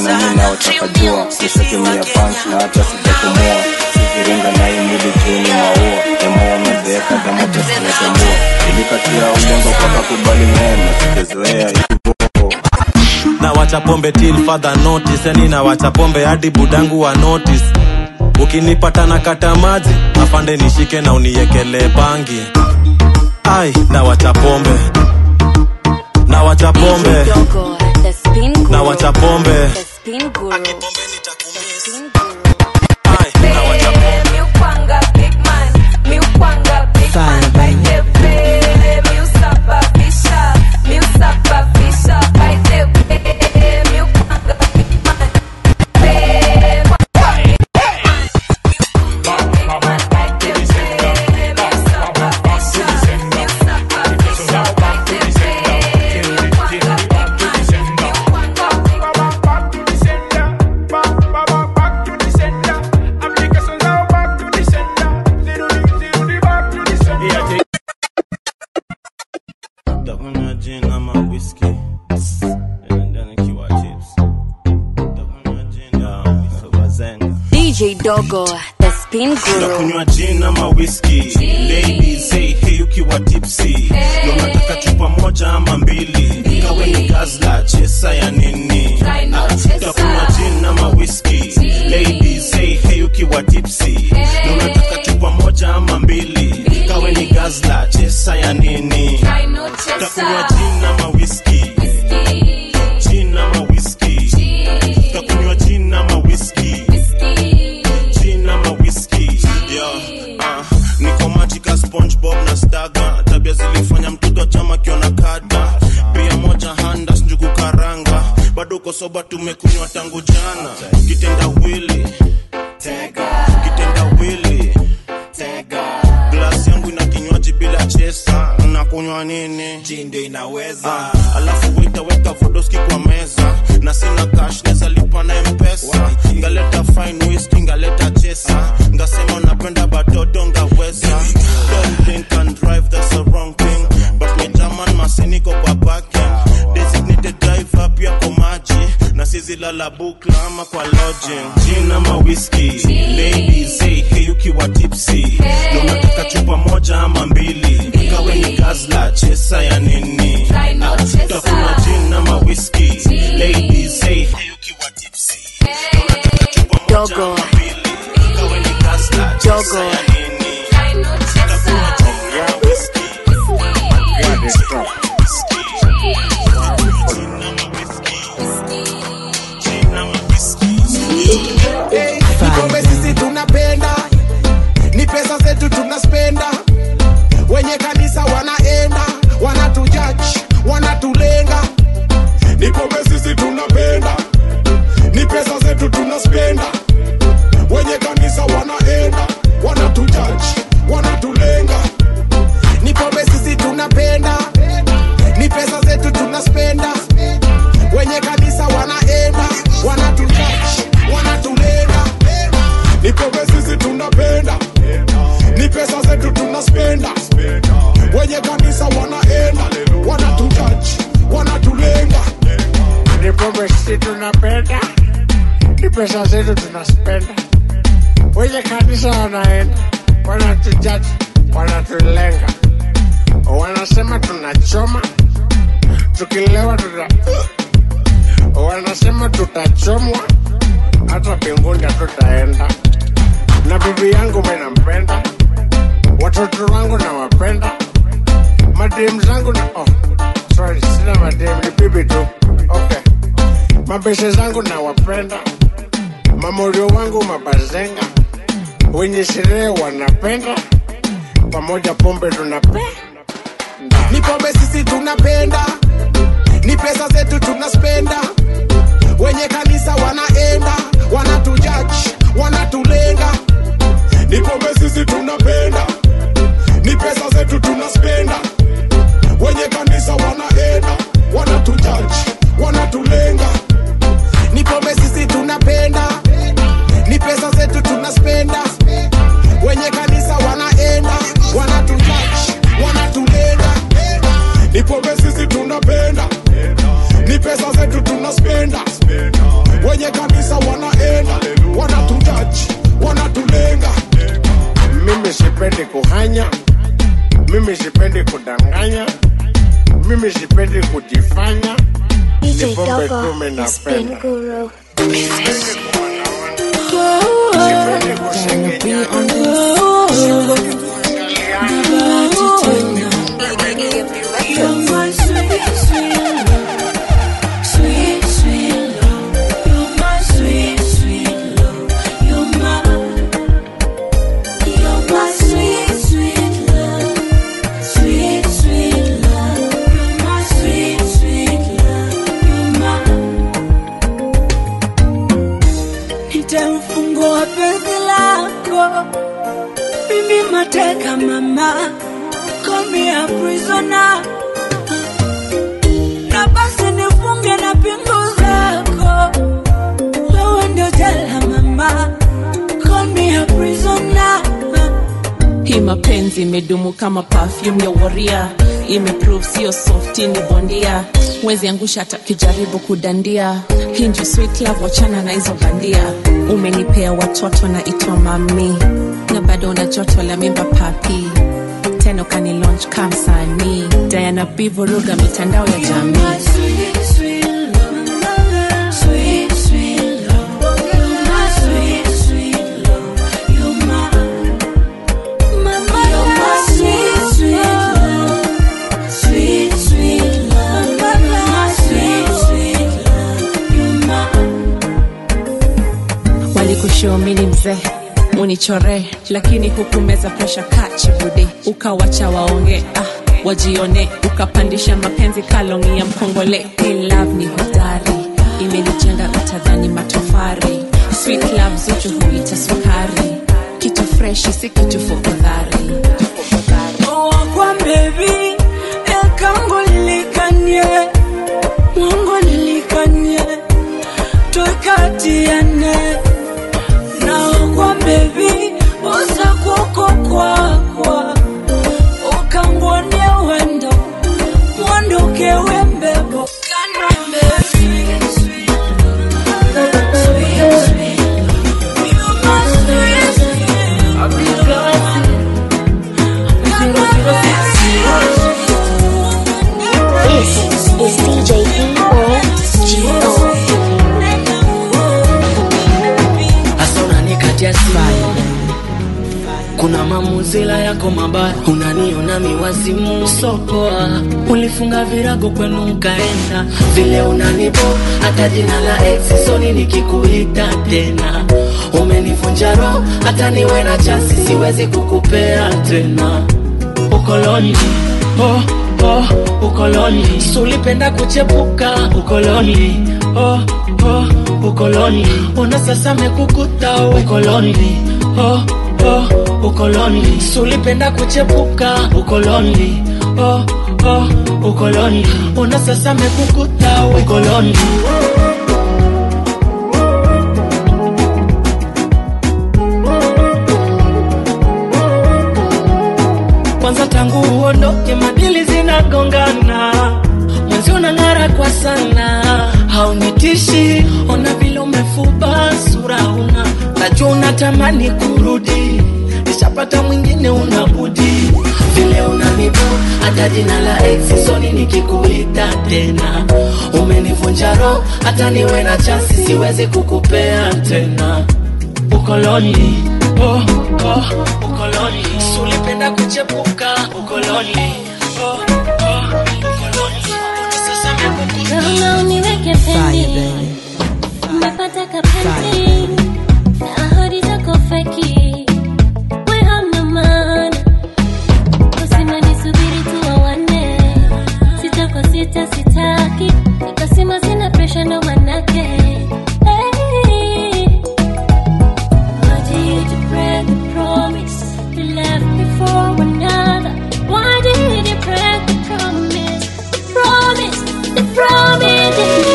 nani naotaka jua sisatumia punch na hata sijatumua siviringa na hii mwili juu ni maua emoa nazeeka kama tasimetambua ilikatia ulengo paka kubali neno sijazoea hivyo na wacha pombe till further notice yani na wacha pombe hadi budangu wa notice ukinipata na kata maji afande nishike na uniekele bangi ai na wacha pombe na wacha pombe Dogo, the spin guru. na wacha pombe The spin guru. Takunywa gin ama whiskey. Enda nikiwa chips. Takunywa gin ama wazenga. DJ Dogo, the spin guru. nakunywa gin ama whisky ladies say hey ukiwa tipsy Yo nataka chupa moja ama mbili kawe ni gazla chesa ya nini Ah, takunywa gin ama whisky ladies say hey ukiwa tipsy Yo nataka chupa moja ama mbili kawe ni gazla chesa ya nini takunywa gin ama whisky gin ama whisky takunywa gin ama whisky gin ama whisky yeah, uh, niko majika spongebob na staga tabia zilifanya mtoto chama kiona kada pia moja handas njugu karanga bado uko soba tumekunywa tangu jana kitenda wili kitenda wili glasi yangu ina kinywaji bila chesa nakunywa nini ndio inaweza Ah, alafu waitaweka vodoski kwa meza na sina cash neza lipa na mpesa ngaleta fine whisky ngaleta chesa ngasema napenda batoto ngaweza don't drink and drive that's the wrong thing but my german masiniko kwa parking designated driver pia kwa maji na sizilala bukla ama kwa lodging gin ama whisky ladies say hey ukiwa tipsy na unataka chupa moja ama mbili kawe ni gazla chesa ya nini Ah, utakunywa gin ama whisky ladies say hey ukiwa tipsy na unataka chupa moja Dogo. ama mbili kawe ni gazla chesa Dogo. ya nini utakunywa gin ama whisky Ni pombe sisi tunapenda, ni pesa zetu tunaspenda. Wenye kanisa wanaenda, wanatujaji, wanatulenga. Ni pombe sisi tunapenda, ni pesa zetu tunaspenda. Wenye kanisa wanaenda, wanatujaji, wanatulenga. Ni pombe sisi tunapenda, ni pesa zetu tunaspenda. Wenye kanisa wanaenda, wanatujaji, wanatulenga. Ni pombe sisi tunapenda, ni pesa zetu tunaspenda. Wenye kanisa wanaenda, wanatujaji, wanatulenga. Ni pombe sisi tunapenda, ni pesa zetu tunaspenda. Wenye kanisa wanaenda, wanatujaji, wanatulenga. Wanasema tunachoma, tukilewa tuta wanasema tutachomwa, hata mbinguni hatutaenda. Na bibi yangu mimi nampenda, watoto wangu nawapenda, madem zangu na oh, sorry, sina madem, ni bibi tu. Okay, mabeshe zangu nawapenda, mamorio wangu mabazenga, wenye sherehe wanapenda, pamoja pombe tunapenda. Ni pombe sisi tunapenda, ni pesa zetu tunaspenda. Wenye kanisa wanaenda, wanatujaji, wanatulenga. Ni pombe sisi tunapenda, ni pesa zetu tunaspenda. Wenye kanisa wanaenda, wanatujaji, wanatulenga. Ni pombe sisi tunapenda, ni pesa zetu tunaspenda. Wenye kanisa wanaenda, wanatujaji, wanatulenga. Ni pombe sisi tunapenda, ni pesa zetu tunaspenda. wenye kanisa wanaenda wanatujaji wanatulenga mimi sipendi kuhanya mimi sipendi kudanganya mimi sipendi kujifanya DJ Ni pombe Dogo, tu mimi the spin napenda. guru. sipendi kusengenya nitamfungua penzi lako mimi mateka mama komia prisona na basi nifunge na pingu zako wewe ndio jela mama komia prisona hii mapenzi imedumu kama perfume ya waria imeprove sio softi ni bondia wezi angusha hata kijaribu kudandia hii ndio sweet love wachana na hizo bandia umenipea watoto na itwa mami na bado una joto la mimba papi tena ukani launch kamsanii diana bivuruga mitandao ya jamii walikushomini mzee unichore lakini hukumeza presha kachibude ukawacha waonge ah, wajione ukapandisha mapenzi kalongi ya mkongole Hey, love ni hodari imenijenga utadhani matofari sweet love zuchu huita sukari kitu freshi si kitu fukudhari kwa bebi ekango lilikanye mungu lilikanye twekatiane naokwa bebi usakuko kwakwa ukangone wendo mwandokewe mbebo This is DJ E-O-G-O. hasa unanikatia smile kuna mamuzila yako mabaya unaniona miwazimu sopoa ulifunga virago kwenu ukaenda vile unanibo hata jina la ex soni nikikuita tena umenivunja roho hata niwe na chasi siwezi kukupea tena ukoloni oh, oh, ukoloni sulipenda kuchepuka ukoloni oh, oh, ukoloni ona sasa mekukuta ukoloni oh, oh, ukoloni sulipenda kuchepuka ukoloni oh, oh, ukoloni ona sasa mekukuta ukoloni kwanza tangu uondoke madili zinagongana mwenzi unang'ara kwa sana haunitishi ona vile umefuba sura una najua unatamani kurudi nishapata mwingine unabudi vile unanibu hata jina la ex soni nikikuita tena umenivunja roho hata niwe na chasi siwezi kukupea tena ukoloni oh, oh, ukoloni sulipenda kuchepuka ukoloni oh, oh, ukoloni sasa mekukuta Naona uniweke pendi umepata kapenzi na ahadi zako feki we hamna maana kusema nisubiri tu wawane sita kwa sita sitaki nikasema sina presha ndo manake Hey. Why did you break the promise you left me for another? Why did you break the promise? The promise, the promise.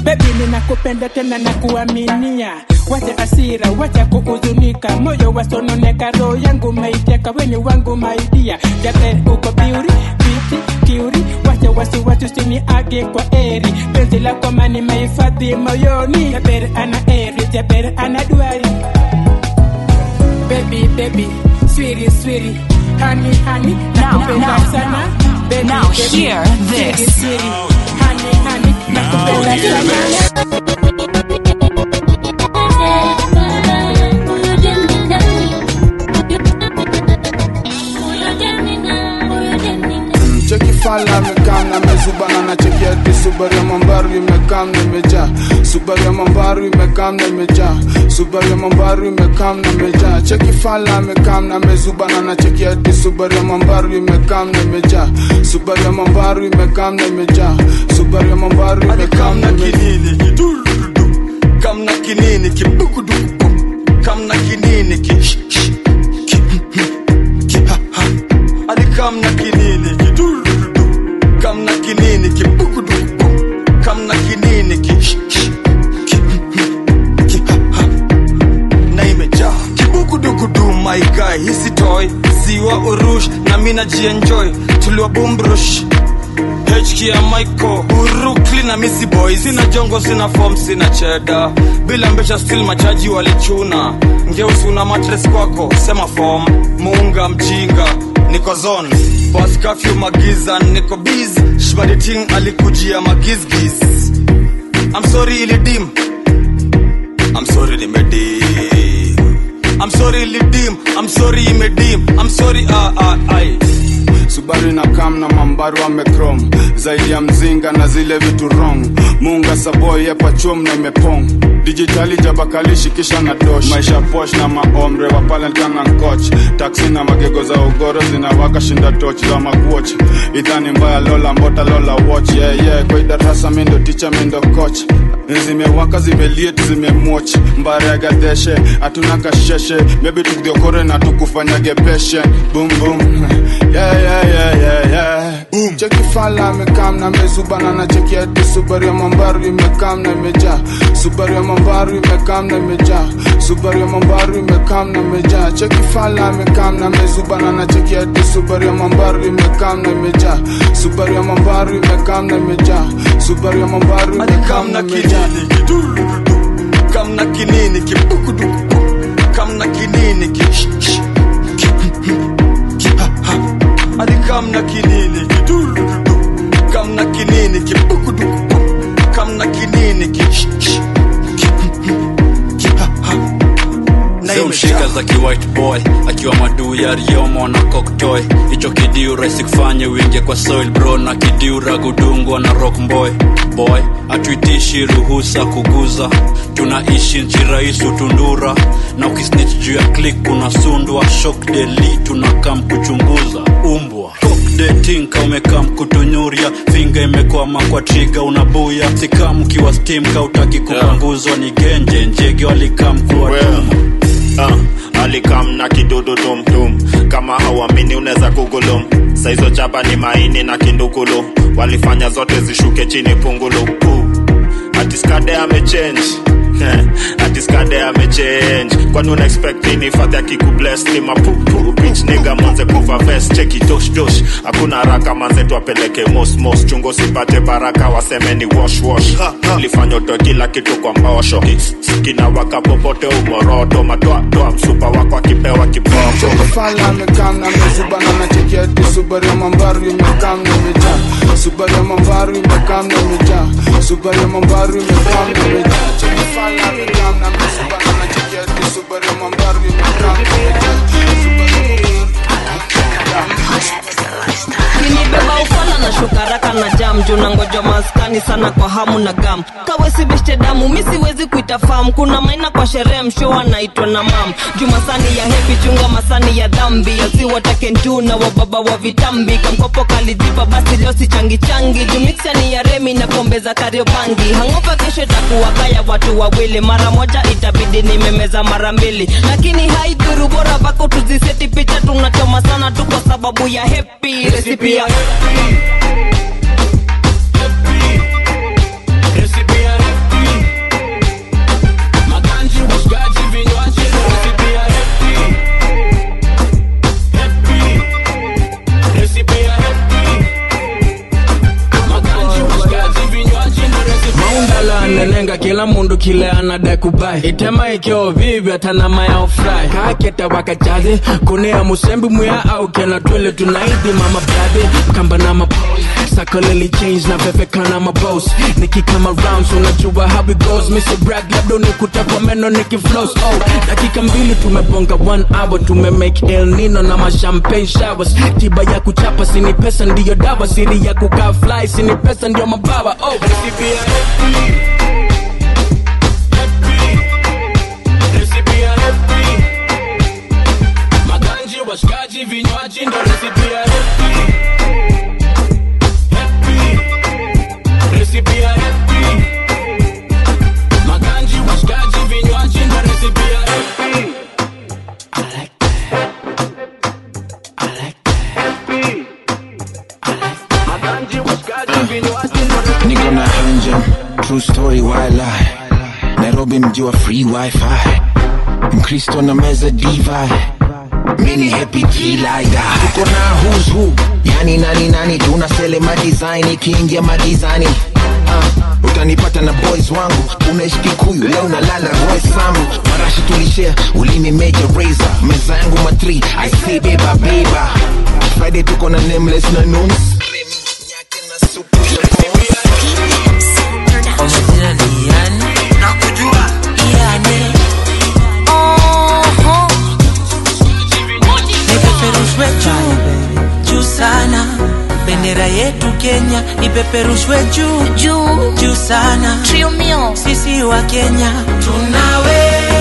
bebi ninakupenda tena na kuaminia wacha asira wacha kuhuzunika moyo wasononeka roho yangu maiteka weni wangu maidia jaber uko biuri biti kiuri wacha wasiwasi usini age kwa eri penzi lako mani mahifadhi moyoni jaber ana eri jaber ana duari baby baby swiri swiri hani hani nakupenda now, sana baby now baby hear swiri this. swiri hani hani nakupenda sana cheki fala amekam na mezubana na cheki ati subaru ya mambaru imekam na imejaa subaru ya mambaru imekam na imejaa subaru ya mambaru imekam na imejaa cheki fala amekam na mezubana na cheki ati subaru ya mambaru imekam na imejaa subaru ya mambaru imekam na imejaa subaru ya mambaru imekam na imejaa kamna kinini kibukuduku kamna kinini ki sh- sh- ki ki ha ha ali kamna kinini ki durudu kamna kinini kibukuduku kamna kinini ki sh- sh- ki ki ha ha na imejaa kibukudukudu my guy hisi toy siwa urush na mina jienjoy tuliwa bumbrush HK ya Michael Urukli na Missy Boy Sina jongo, sina form, sina cheda Bila mbesha still machaji walichuna Ngeusi una matres kwako, sema form Muunga mjinga, niko zone Boss curfew magiza, niko biz Shbadi ting alikujia magizgiz I'm sorry ilidim I'm sorry nimedim I'm sorry ilidim I'm sorry imedim I'm sorry ah ah ai subaru na kam na mambaru amekrom zaidi ya mzinga na zile vitu wrong munga saboy yepachom na imepong dijitali jabakalishi kisha na dosh maisha posh na maomre wapalenkana nkoch taksi na magego za ugoro zinawaka shinda toch za makuoch idhani mbaya lola mbota lola watch yeah, yeah. kwa idarasa mindo ticha mindo coach zimewaka zimeliet zimemwoch mbaregadeshe hatuna kasheshe mebi tukdiokore na tukufanyage peshe boom boom yeah, yeah, yeah, yeah, yeah. Boom. cheki fala amekam na mezubana na cheki ati subaru ya mambaru imekam na imejaa subaru ya mambaru imekam na imejaa subaru ya mambaru imekam na imejaa cheki fala amekam na mezubana na cheki ati subaru ya mambaru imekam na imejaa subaru ya mambaru imekam na imejaa subaru ya mambaru imekam na imejaa kamna kinini kibukuduku kamna kinini ki sh- sh- ki ki ha ha ali kamna kinini kidurudu kamna kinini kibukuduku kamna kinini ki sh- sh- ki ki ha ha na zimshika za kiwhite boy akiwa maduu ya riomo na koktoy hicho kidiu rahisi kufanya uingie kwa soil bro na kidiu ragudungwa na rock boy boy atuitishi ruhusa kuguza tunaishi nchi rais utundura na ukisnich juu ya klik unasundwa shok deli tunakam kuchunguza umbwa detinka umekam kutunyuria finga imekwama kwa triga unabuya sikam ukiwa stim kautaki kupanguzwa ni genje njege walikam kuwatuma uh, alikam na kidudu tumtum kama hauamini unaweza kugulum saizo chapa ni maini na kindukulu walifanya zote zishuke chini pungulu uh, atiskade amechange atiskade amechange kwani una expect nini fadhi akikubless ni mapupu bitch nigga manze kuva vest cheki dosh dosh hakuna haraka manze tuapeleke mos mos chungo sipate baraka waseme ni wash wash lifanya utoe kila kitu kwa mbosho kinawaka popote umoroto matoatoa msupa wako akipewa kiboko cheki fala amekam na mezubana na cheki ati subaru ya mambaru imekam na imejaa subaru ya mambaru imekam na imejaa subaru ya mambaru imekam na imejaa cheki fala amekam na mezubana na cheki ati subaru ya mambaru imekam na imejaa kinibeba ufala na shukaraka na jam juu na ngoja maskani sana kwa hamu na gam kawesibeshte damu mi siwezi kuita fam kuna maina kwa sherehe msho anaitwa na mam juu masani ya hepi chunga masani ya dhambi asiwatakentu na wababa wa vitambi kamkopo kalijipa basi leo si changi changi juu miksani ya remi na pombe za kariobangi hangopa kesho itakuwa kaya watu wawili mara moja itabidi nimemeza mara mbili lakini haidhuru bora bako tuziseti picha tunachoma sana tu kwa sababu ya hepi resipi ya nenga kila mundu kile anadai kubai itema ikyo vivi atanama ya ofrai kaketa wakachazi kunea musembi muya au kena twele tunaidi mama baby kamba na mapo sakoleli change na vevekana mabos nikikama rounds unajua how it goes mr brag labda unikuta kwa meno nikiflows oh dakika mbili tumebonga one hour tumemake el nino na mashampagne showers tiba ya kuchapa sini pesa ndiyo dawa siri ya kukaa fly sini pesa ndio mabawa oh recipe ya happy Recipe ya happy maganji washikaji vinywaji ndo recipe ya happy Happy. Recipe ya happy maganji washikaji vinywaji ndo recipe ya happy niko na hanja true story wala nairobi mji wa free wifi mkristo na meza diva mini happy kilaida tuko na who's who yani nani nani tunasele madesign ikiingia madizani uh, utanipata na boys wangu unaishi kikuyu leo nalala roy samu marashi tulishare ulimi major razor meza yangu matri i say beba beba friday tuko na nameless na nuns Omejina ni yani nakujua yani oho nipeperushwe juu juu sana bendera yetu Kenya ipeperushwe juu juu juu sana trio mio sisi wa Kenya tunawe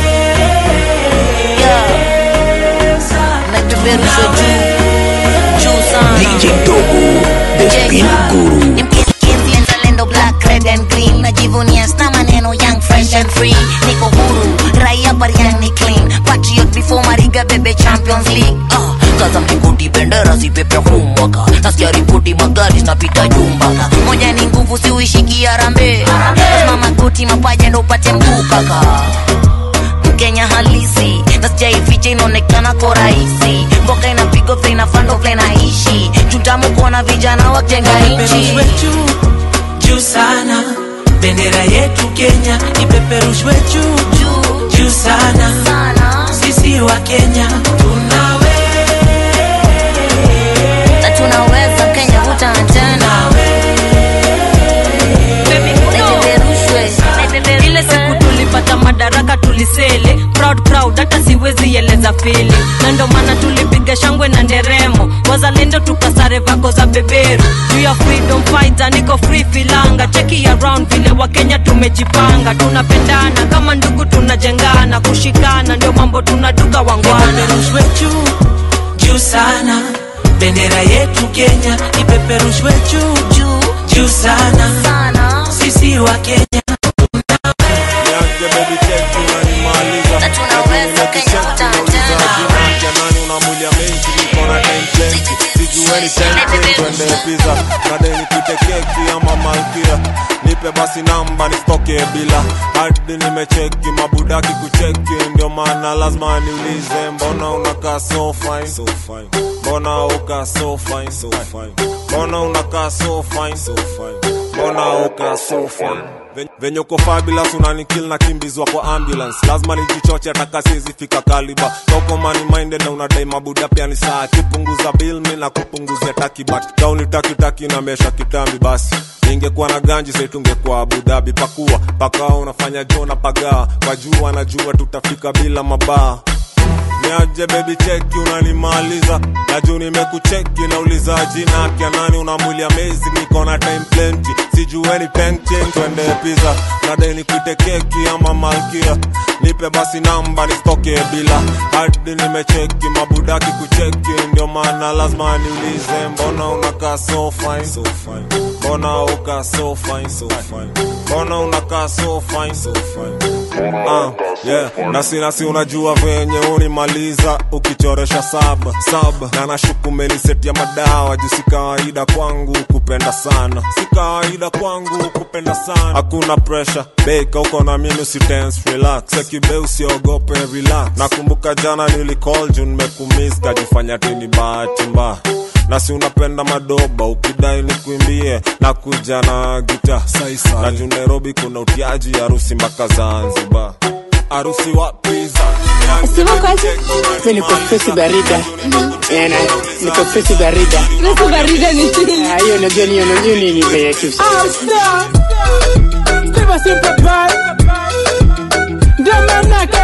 napeperushwe juu juu sana DJ Dogo, the spin guru. Mkienzi mzalendo black red and green najivunia sna maneno young fresh and free niko huru raia barian ni clean patriot before mariga bebe champions league uh, kaza mlingoti bendera zipepe humwaka nasikia ripoti magari zinapita jumbaka moja ni nguvu siuishiki arambe lazima magoti mapaja ndo upate mguu kaka mkenya halisi nasijaificha inaonekana ko rahisi mboka inapigwa vile inafando vile naishi jutamu kuona vijana wajenga nchi ipeperushwe juu juu sana bendera yetu Kenya ipeperushwe juu juu juu sana sisi wa Kenya tunawe na tunaweza kenya hutana tena ile siku tulipata madaraka tulisele proud proud hata siwezi eleza fili na ndo maana tulipiga shangwe na nderemo wazalendo tukasare vako za beberu juu ya freedom fighter niko free filanga cheki around vile wakenya tumejipanga tunapendana kama ndugu tunajengana kushikana ndio mambo tunaduka wangwana ipeperushwe juu juu sana bendera yetu Kenya ipeperushwe juu juu juu sana sisi wa Kenya Nianze baby check unanimaliza na tunaweza kenya hutana tena jamani unamwili mengi niko na time plenty sijueni tempting twende pizza nade nikute keki ama malkia nipe basi namba nisitoke bila hadi nimecheki mabudaki kucheki ndio maana lazima niulize mbona unakaa so fine so fine mbona uka so fine so fine mbona unakaa so fine so fine mbona uka so fine Ven- venye uko fabulous unanikil na kimbizwa kwa ambulance lazima nijichoche ataka siwezi fika kaliba toko money minded na unadai mabuda pia ni saa kipunguza bill mi na kupunguzia taki but kauni taki taki na mesha kitambi basi ningekuwa na ganji sai tungekuwa Abu Dhabi pakua pakao unafanya jona pagaa kwa jua najua tutafika bila mabaa niaje baby cheki unanimaliza na juu nimekucheki nauliza jina kya nani una mwili amazing niko na time plenty sijueni painting twende pizza nadai nikuite keki ama malkia nipe basi namba nisitoke bila hadi nimecheki mabudaki kucheki ndio maana lazima niulize mbona unakaa so fine so fine mbona uka so fine so fine mbona unakaa so fine so fine Ah, yeah. nasi nasi unajua venye unimaliza ukichoresha saba saba na nashuku meniseti ya madawa juu si kawaida kwangu kupenda sana si kawaida kwangu kupenda sana hakuna pressure beka uko na mimi usitense relax sekibe usiogope relax nakumbuka jana nilicall juu nimekumiss kajifanya tini bahati mbaya na si unapenda madoba ukidai ni kuimbie na kuja na gita na juu nairobi kuna utiaji harusi mpaka zanzibar harusi wapi Sasa niko fesi barida. Eh, na niko fesi barida. Fesi barida ni nini? Ah, hiyo unajua ni hiyo unajua ni ni bei tu. Ah, stop. Steve simple boy. Ndio manake.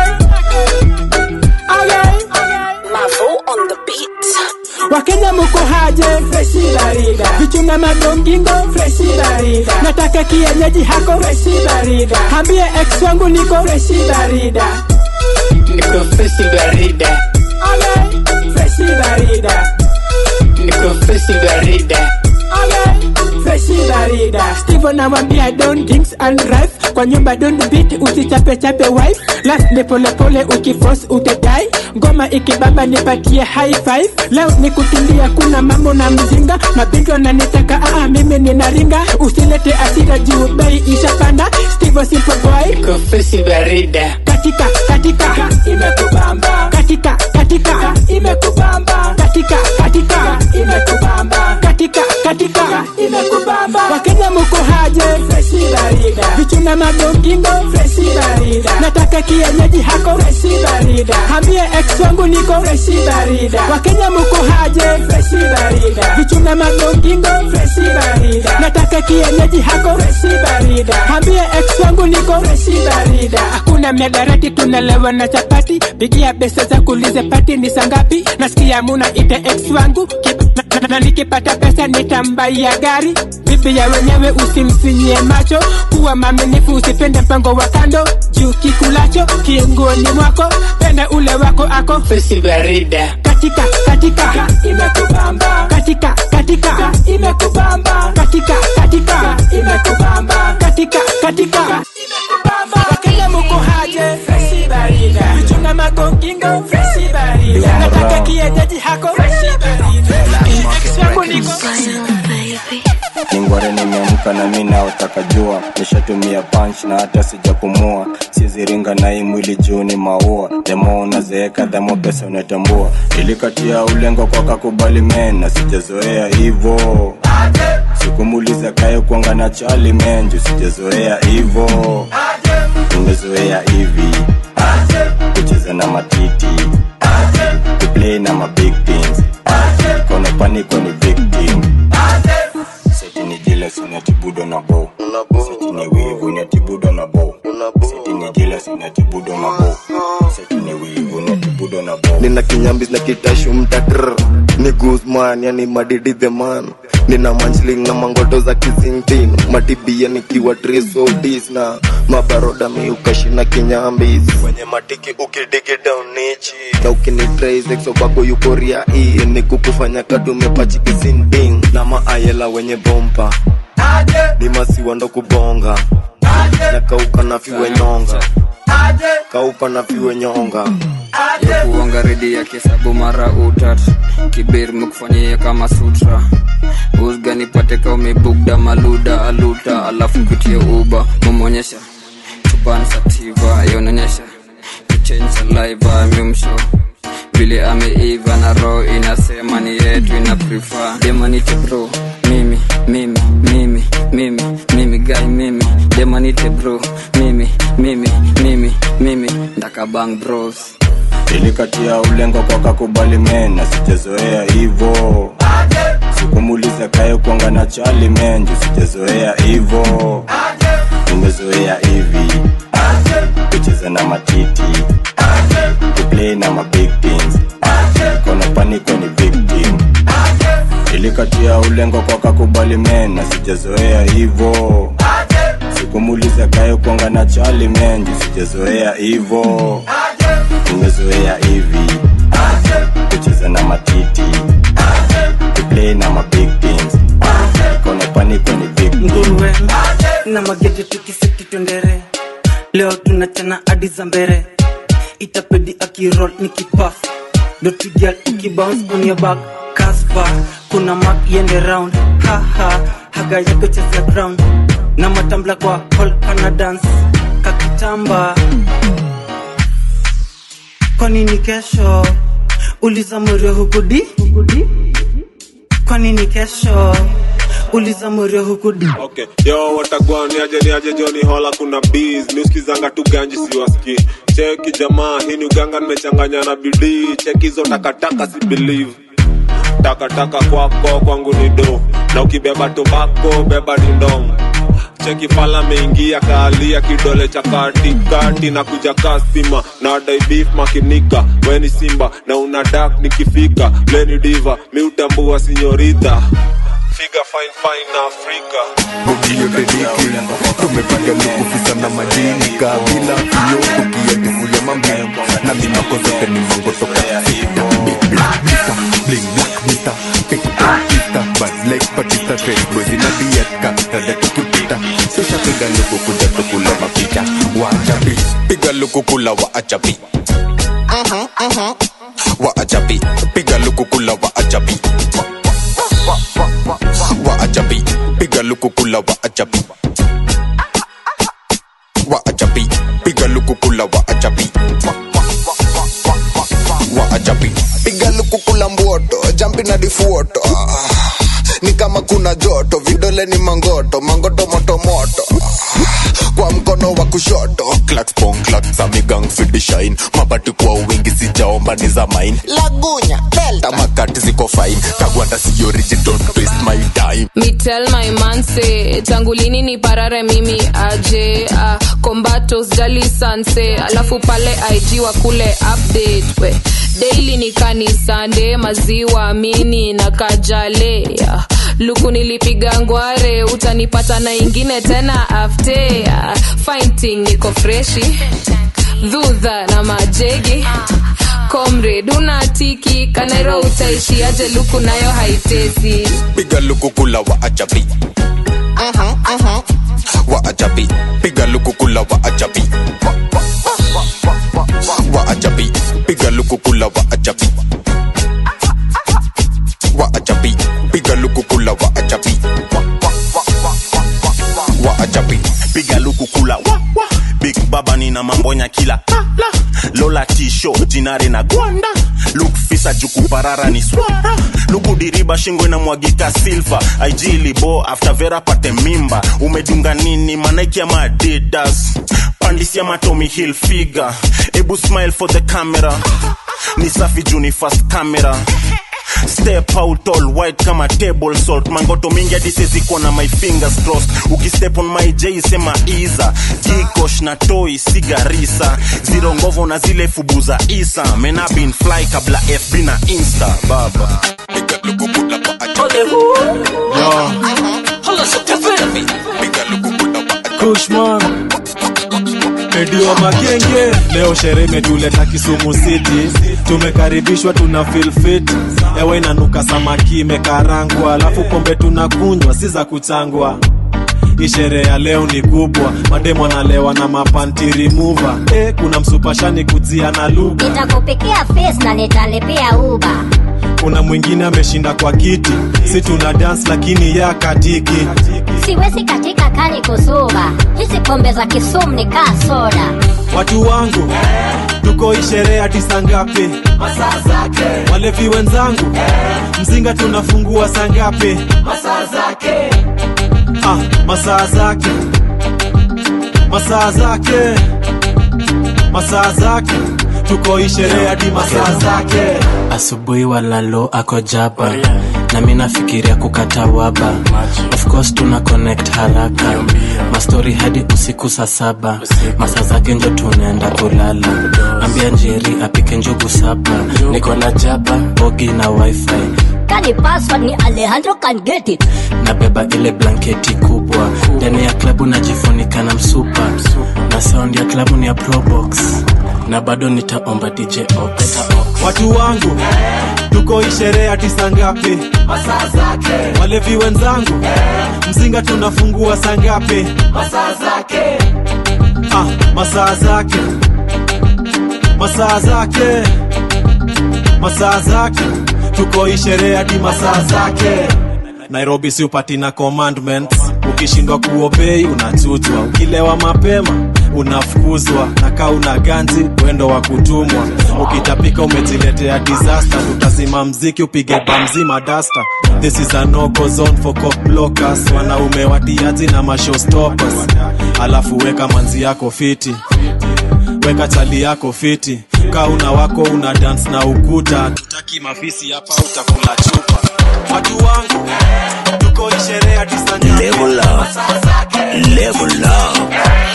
Okay. Mavo on the beat. Wakenya muko haje freshi barida vichunga magongingo freshi barida nataka kienyeji hako freshi barida hambie ex wangu niko freshi barida niko freshi barida okay. freshi barida niko freshi barida okay. freshi barida Steve anamwambia don't drinks and drive kwa nyumba don't beat usichape chape wife last ni pole pole ukiforce utadai ngoma ikibamba nipatie high five leo ni kutulia kuna mambo na mzinga mabinti wananitaka aa mimi ninaringa usilete asira juu bei ishapanda Steve simple boy kofesi barida katika katika imekubamba katika katika imekubamba katika katika imekubamba katika katika imekubamba wakenya muko haje freshi barida vichuna magongingo freshi barida nataka kienyeji hako freshi barida hambie ex wangu niko freshi barida wakenya muko haje freshi barida vichuna magongingo freshi barida nataka kienyeji hako freshi barida hambie ex wangu niko freshi barida hakuna miadarati tunalewa na chapati pigia pesa za kulize pati ni sangapi nasikia muna ite ex wangu Kip- na, na, na nikipata pesa nitambaia gari bibi ya wenyewe usimsinyie macho kuwa maminifu usipende mpango wa kando juu kikulacho kiungoni mwako penda ule wako ako fesi barida katika katika imekubamba katika katika imekubamba katika katika imekubamba katika katika imekubamba wakenya muko haje freshi barida vichunga magongingo freshi barida nataka kienyeji hako freshi barida ex wangu niko ningware nimeamka na mi naotaka jua nishatumia punch na hata sijapumua siziringa na hii mwili juu ni maua demo unazeeka dhamo pesa unatambua ilikatia ulengo kwa kakubali men na sijazoea hivo sikumuliza kaye kuanga na chali men juu sijazoea hivo nimezoea hivi kucheza na matiti kuplay na mabig things kona paniko ni victim seti ni jealous unatibudo na bo seti ni wivu unatibudo na bo seti ni jealous unatibudo na bo seti ni wivu unatibudo na bo nina kinyambis na kitashu mtatr ni guzman yani madidi the man nina manchling na mangoto za kizingtin matibia nikiwa trisodis na mabaroda miukashina kinyambis kwenye matiki ukidigi down nichi na ukinitraisexobako yukoria hii ni kukufanya kadumepachikisinding na maayela wenye bompa ni masiwa ndo kubonga na kauka na fiwe nyonga kauka na fiwe nyonga ya kuonga redi ya kisabu mara utat kibir mekufanyia kama sutra usga nipate ka umebugda maluda aluta alafu kutie uba mumonyesha chupan sativa yaonyesha kuchange saliva mimsho vile ameiva na roho inasema ni yetu ina prefer demanite bro mimi mimi mimi mimi mimi guy mimi demanite bro mimi mimi mimi mimi ndakabang bros ilikatia ulengo kwa kakubali men na sijazoea hivo sikumuliza kaye kuanga na chali men juu sijazoea hivo nimezoea hivi kucheza na matiti kuplay na mabig things kona paniko ni victim ilikatia ulengo kwa kakubali men na sijazoea hivo sikumuliza kaye kuanga na chali men juu sijazoea hivo nimezoea hivi kucheza na matiti kuplay na mabig things kona paniko ni victim nguruwe na magede tukiseti twendere leo tunachana hadi za mbere itapedi akirol nikipaf dotigal ukibounce on your back kaspa kuna mak yende round haha haga yako cheza ground na matambla kwa hall kana dance kakitamba kwa nini kesho uliza morio hukudi kwani ni kesho uliza morio huku di okay. yo watagwa niaje niaje joni hola kuna bees miuskizanga tu ganji siwaski cheki jamaa hii ni uganga nimechanganya na bidii cheki hizo takataka si believe takataka kwako kwangu ni do na ukibeba tobako beba dindong cheki fala meingia kaalia kidole cha katikati na kuja kasima na dai beef makinika weni simba na una dak nikifika leni diva miutambua sinyorita figa fine fine na afrika ukiyote diki tumepaga lukufisa na madini kabila kio tukiatifule mambo na minako zote ni mango toka sita Mr. Bling Black Mr. Pick Mr. Bad Leg Batista Fresh Boys in a dieta Rada tukipita Susha piga luku kuja tukula mapicha Wachapi Piga luku kula wa achapi Mhm, mhm. wa ajabi piga luku kula wa ajabi wa ajabi piga luku kula wa ajabi wa ajabi piga luku kula wa ajabi wa ajabi piga luku kula mboto jampi na difuoto Ah, ni kama kuna joto vidole ni mangoto mangoto moto moto kwa mkono wa kushoto clacks pong clacks za migang fidi shine mabati kwa wingi sijaomba ni za mine lagunya delta makati ziko fine kagwanda si origin don't waste my time Me tell my man say tangu lini ni parare mimi aje uh, kombatos jali sanse alafu pale IG wa kule update we daily ni kanisande maziwa mini na kajale uh, luku nilipiga ngware utanipata na ingine tena afte uh, fighting niko freshi dhudha na majegi comrade unatiki kanairo utaishi aje luku nayo haitezi piga luku kula wa ajabi Mhm, mhm. wa ajabi piga luku kula wa ajabi wa ajabi piga luku kula wa ajabi wa ajabi piga luku kula wa ajabi wa ajabi piga luku kula wa, wa. big baba nina mambonya kila la, la. lola tisho jinare na gwanda luk fisa jukuparara ni swara luku diriba shingo na mwagika silva aijilibo after vera pate mimba umedunga nini manaiki ama adidas pandisia matomi hill figa ebu smile for the camera ni safi juni fast camera step out all white kama table salt mangoto mingi hadi seziko na my fingers crossed ukistep on my j sema iza jikosh na toi sigarisa ziro ngovo na zile fubu za isa mena bin fly kabla fb na insta baba Kushman Medio Makenge, leo sherehe imetuleta Kisumu City, tumekaribishwa tuna feel fit, ewe inanuka samaki imekarangwa, alafu pombe tunakunywa si za kuchangwa. Hii sherehe ya leo ni kubwa, mademo analewa na mapanti remover. Eh, kuna msupashani kuzia na lugha, nitakupikia face na nitalipia uba kuna mwingine ameshinda kwa kiti, si tuna dance lakini ya katiki. siwezi katika kani kusuba hizi pombe za kisumu ni kaa soda Watu wangu tuko hii sherehe hadi saa ngapi? Masaa zake. Walevi wenzangu mzinga tunafungua saa ngapi? masaa zake Ah, masaa zake, masaa zake, masaa zake, tuko hii sherehe hadi masaa zake. asubuhi walalo ako jaba na mi nafikiria kukata waba of course tuna connect haraka mastori hadi usiku saa saba masaa zake njo tunaenda kulala ambia njeri apike njugu saba niko na jaba bogi na wifi kani password ni alejandro can get it nabeba ile blanketi kubwa ndani ya klabu najifunika na msupa na sound ya klabu ni ya probox na bado nitaomba dj ox Watu wangu tuko hii sherehe hadi saa ngapi? masaa zake Walevi wenzangu mzinga tunafungua saa ngapi? masaa zake Ah, masaa zake, masaa zake, masaa zake, tuko hii sherehe hadi masaa zake. Nairobi si upati na commandments, ukishindwa kuobei unachutwa, ukilewa mapema unafukuzwa, na kaa una ganzi wendo wa kutumwa, ukitapika umejiletea disaster, tutazima mziki upige bamzima dasta this is a no-go zone for cock blockers wanaume watiaji na mashowstoppers alafu weka manzi yako fiti weka chali yako fiti kauna wako una dance na ukuta tutaki mafisi hapa utakula chupa watu wangu tuko isherehe ya tisanya Level up. Level up.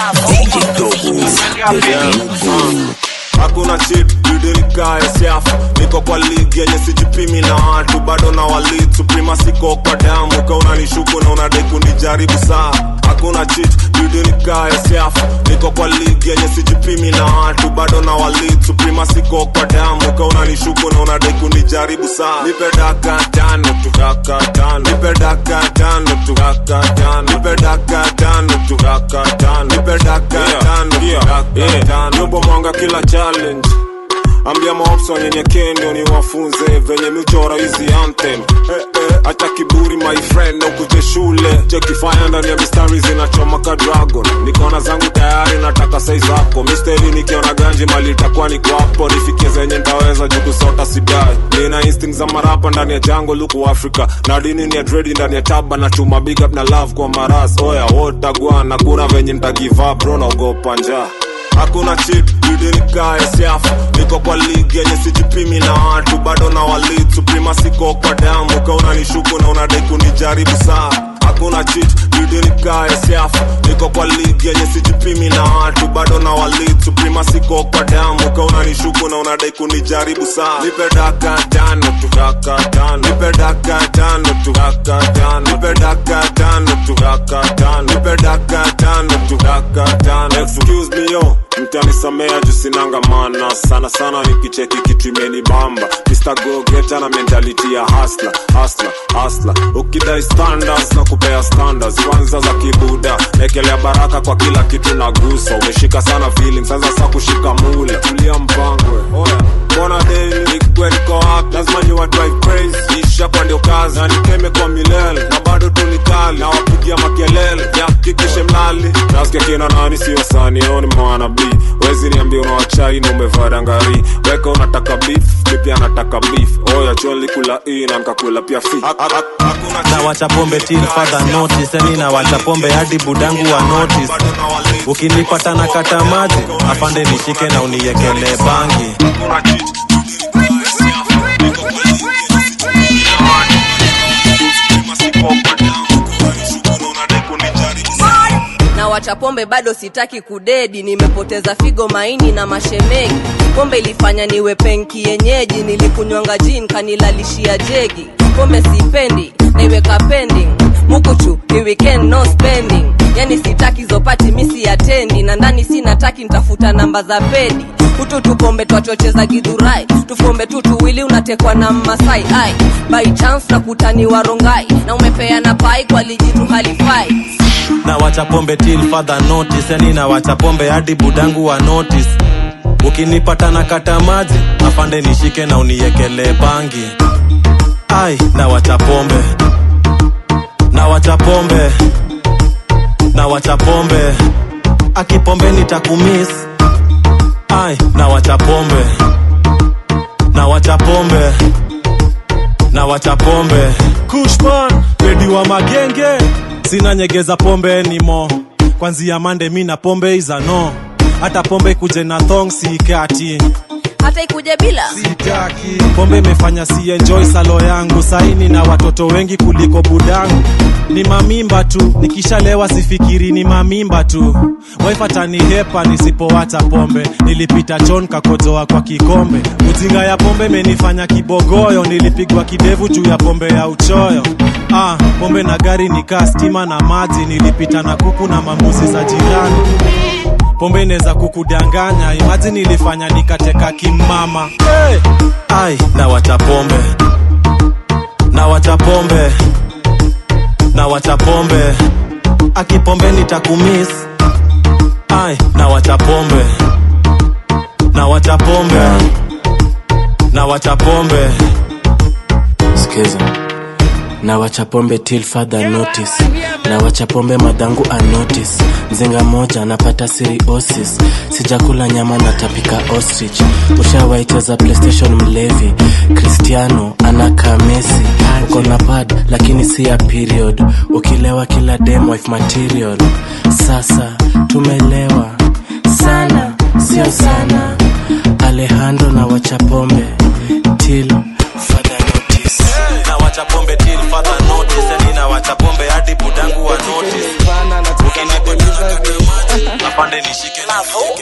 DJ Dogo. The real goal. hakuna chip judirikae siafu niko kwa ligi yenye sijipimi na watu bado na walid suprema siko kwa damu ka unanishuku na unadai kunijaribu saa hakuna chit judirikae siafu niko kwa ligi yenye sijipimi na watu bado na walid suprema siko kwa damu ka unanishuku na unadai kunijaribu saa nipe daka tano tu daka tano nipe daka tano tu daka tano nipe daka tano tu daka tano nipe daka tano tu daka tano nyumba mwanga kila challenge ambia maopsa wanyenyekee ndio niwafunze venye michora hizi anthem eh, eh, acha kiburi my friend na ukuje shule chekifanya ndani ya mistari zinachoma ka dragon nikona zangu tayari nataka sai zako misteri nikiona ganji mali itakuwa ni kwapo nifikie zenye ntaweza juu kusota sidai nina instinct za marapa ndani ya jango luku africa na dini ni ya dredi ndani ya taba na chuma big up na love kwa maras oya wotagwana kuna venye ntagiva bro naogopa njaa hakuna chip judirikae siafu niko kwa ligi yenye sijipimi na watu bado na walid suprema siko kwa damu ka unanishuku na unadai kunijaribu saa hakuna chit judirikae siafu niko kwa ligi yenye sijipimi na watu bado na walid suprema siko kwa damu ka unanishuku na unadai kunijaribu saa nipe daka tano tu daka tano nipe daka tano tu daka tano nipe daka tano tu daka tano nipe daka tano tu daka tano excuse me yo mtanisamea juu sinanga mana sana sana nikicheki kitu imenibamba Mr. Go Getter na mentality ya hustler hustler hustler ukidai standards na kupea standards kwanza za kibuda nekelea baraka kwa kila kitu nagusa umeshika sana feeling sasa sa kushika mule tulia mpangwe oya mbona daily nikwe niko wapi lazima ni wa drive crazy isha kwa ndio kazi na nikeme kwa milele na bado tu ni kali na wapigia makelele yakikishe mlali nasikia kina nani sio sanioni mwana b wezi niambia unawachai na umevaa dangari weka unataka beef mi pia nataka beef oya choli kula hii na nkakula pia fi na wacha pombe till further notice yani na wacha pombe hadi budangu wa notice ukinipata na kata maji afande nishike na uniekele bangi na wacha pombe bado sitaki kudedi nimepoteza figo maini na mashemegi pombe ilifanya niwe penki yenyeji nilikunywanga jin kanilalishia jegi pombe sipendi naiweka pending mukuchu ni weekend no spending yani sitaki zopati misi atendi na ndani sinataki ntafuta namba za pedi hutu tupombe twachocheza gidhurai tufombe tu tuwili unatekwa na mmasai ai by chance na kutani warongai na umepeana pai kwa lijitu halifai na wacha pombe till further notice yani na wacha pombe hadi budangu wa notice ukinipata na kata maji afande nishike na uniekele bangi ai na wacha pombe na wacha pombe na wacha pombe akipombe nitakumis ai na wacha pombe na wacha pombe na wacha pombe kushman redi wa magenge sina nyegeza pombe nimo kwanzia mande mi na pombe iza no hata pombe kuje na thong sikati hata ikuje bila pombe imefanya si enjoy salo yangu saini na watoto wengi kuliko budangu ni mamimba tu nikishalewa sifikiri ni mamimba tu waifatani hepa nisipowacha pombe nilipita chon kakojoa kwa kikombe ujinga ya pombe imenifanya kibogoyo nilipigwa kidevu juu ya pombe ya uchoyo ah, pombe na gari nikaa stima na maji nilipita na kuku na mambuzi za jirani pombe inaweza kukudanganya imaji nilifanya nikateka kimama hey! ai na wacha pombe na wacha pombe na wacha pombe akipombe nitakumis ai na wacha pombe na wacha pombe na wacha pombe skiza na wacha pombe till further notice na wacha pombe madhangu anotis mzinga moja napata siriosis sijakula nyama natapika ostrich ushawaicheza playstation mlevi cristiano anakaa mesi uko na pad lakini si ya period ukilewa kila dem wife material sasa tumelewa sana sio sana alejandro na wacha pombe till further notice na wacha pombe till further notice yani na wacha pombe hadi budangu wa notice ukinipoteza apande nishike na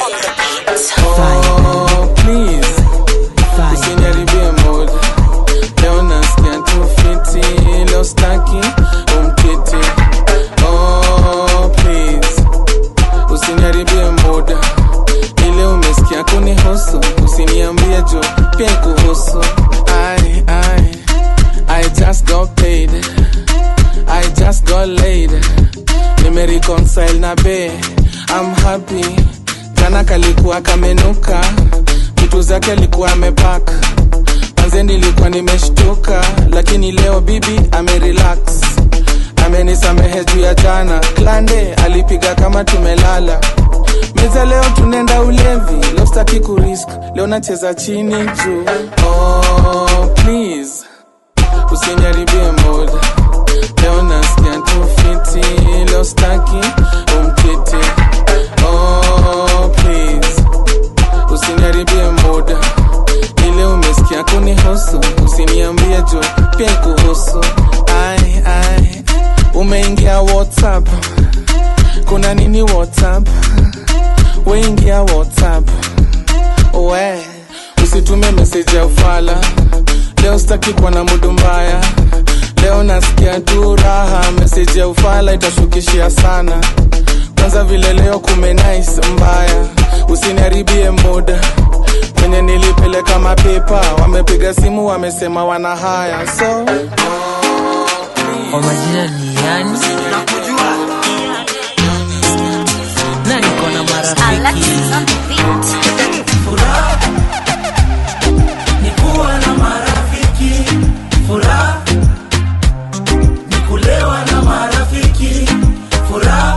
Oh, please usiniharibie mood leo nasikia tu fiti leo staki umkiti oh, please usiniharibie mood ile umesikia kunihusu usiniambie jo pia kuhusu I, I, I just got paid I just got laid nimereconcile na be I'm happy jana kalikuwa kamenuka vitu zake alikuwa amepak manze nilikuwa nimeshtuka lakini leo bibi amerelax amenisamehe juu ya jana klande alipiga kama tumelala meza leo tunaenda ulevi leo staki kurisk leo nacheza chini juu oh, please usiniharibie mood leo nasikia tu fiti leo staki umkiti oh, please usiniharibie mood ile umesikia kunihusu usiniambie jo pia kuhusu ai ai umeingia whatsapp kuna nini whatsapp weingia whatsapp we usitume meseji ya ufala leo sitaki kuwa na mudu mbaya leo nasikia tu raha meseji ya ufala itashukishia sana kwanza vile leo kumenais mbaya usiniharibie muda kwenye nilipeleka mapepa wamepiga simu wamesema wana haya so kwa majina ni yani na niko na marafiki furaha ni kuwa na marafiki furaha ni kulewa na marafiki furaha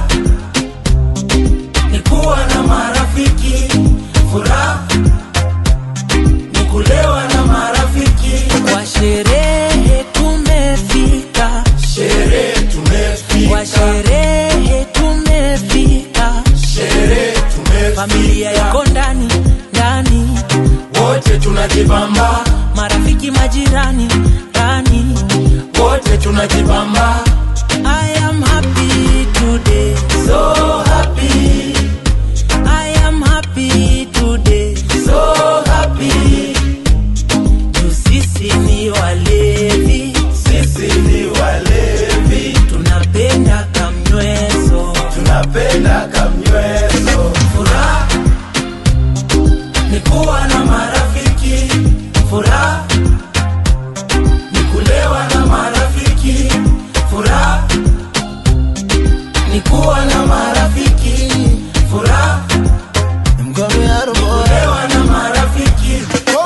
ni kuwa na marafiki furaha ni kulewa na marafiki kwa sherehe tumefika sherehe tumefika kwa sherehe tumefika sherehe tumefika familia iko ndani ndani wote tunajibamba marafiki majirani ndani wote tunajibamba I am happy today so happy I am happy today so happy juu sisi ni walevi sisi ni walevi tunapenda kamnyweso tunapenda kamnyweso furaha ni kuwa na marafiki furaha ni kulewa na marafiki furaha ni kuwa na marafiki furaha ni kulewa na marafiki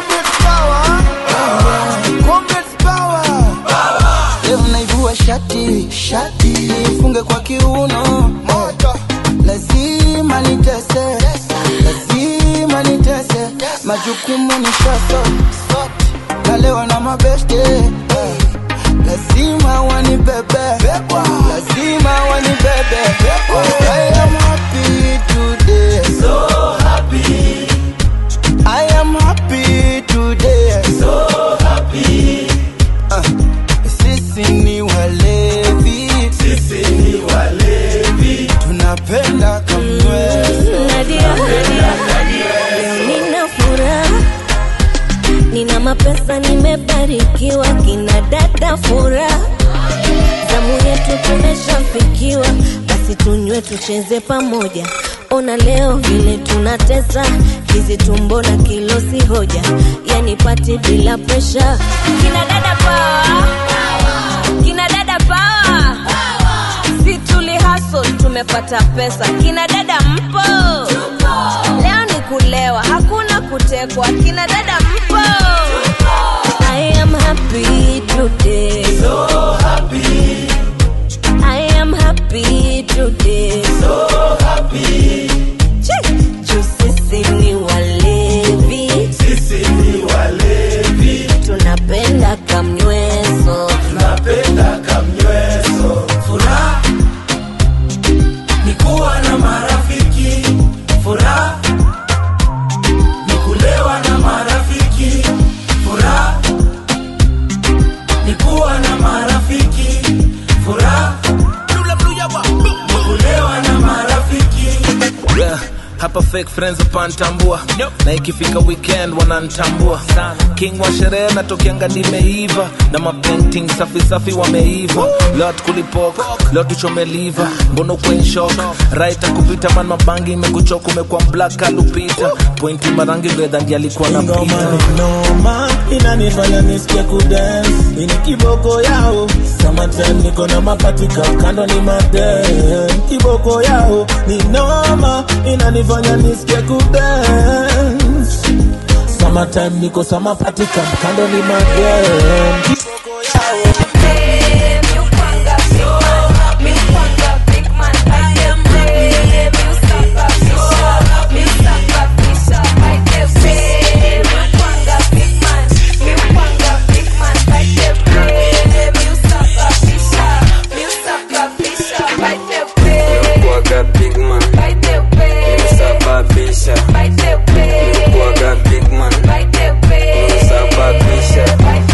leo naivua shati shati funge kwa kiuno moto lazima nitese lazima nitese majukumu ni shaso nalewa na mabeste eh. lazima wanibebe lazima wanibebe I am happy today so happy I am happy today so happy uh. Sisi ni walevi, sisi ni walevi, tunapenda kamweso, tunapenda Leo nina furaha, nina mapesa, nimebarikiwa, kina dada furaha, zamu yetu tumeshafikiwa, basi tunywe tucheze pamoja. Ona leo vile tunatesa, hizi tumbo na kilo si hoja, yani pati bila presha. Kina dada power, kina dada power, si tuli hustle tumepata pesa. Kina dada mpo, leo ni kulewa, hakuna kutekwa. Kina dada mpo, I am happy today, so happy. I am happy fake friends upantambua na ikifika weekend wanantambua king wa sherehe natokianga nimeiva na mapainting safi safi wameiva lot kulipok leo tuchomeliva mbono kwenshok right kupita man mabangi imekuchoka umekuwa black alupita pointi marangi vedha ndi alikuwa na pita noma inanifanya nisikie kudance ini kiboko yao summertime niko na mapatika kando ni madem kiboko yao ni noma inanifanya nisikie kudance summertime niko samapatika kando ni madem kiboko yao Kuaga big man Nimesababisha Kuaga big man Nimesababisha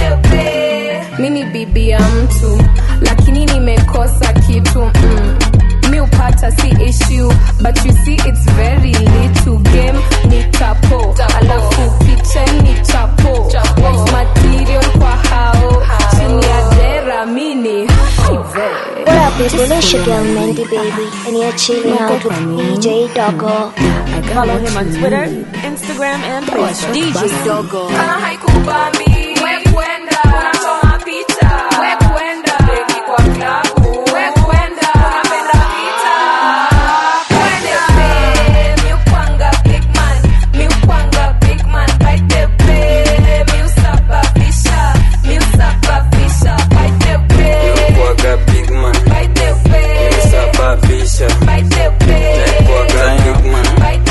mi ni bibi ya mtu lakini nimekosa kitu mm. mi upata si issue but you see it's very little game ni tapo alafu kitchen ni chapo Wife material kwa hao chini ya dera mini What up, people? It's your girl Mandy Baby, and you're chilling out with DJ Doggo. Follow him on Twitter, Instagram, and Facebook. DJ Doggo. kama haikubambi we kwenda unachoma picha we kwenda beki kwa klabu we kwenda unapenda vita kwende pe mi upanga big man mi upanga big man baite pe mi usababisha mi usababisha baite pe Kuaga big man baite pe Nimesababisha baite pe Kuaga big man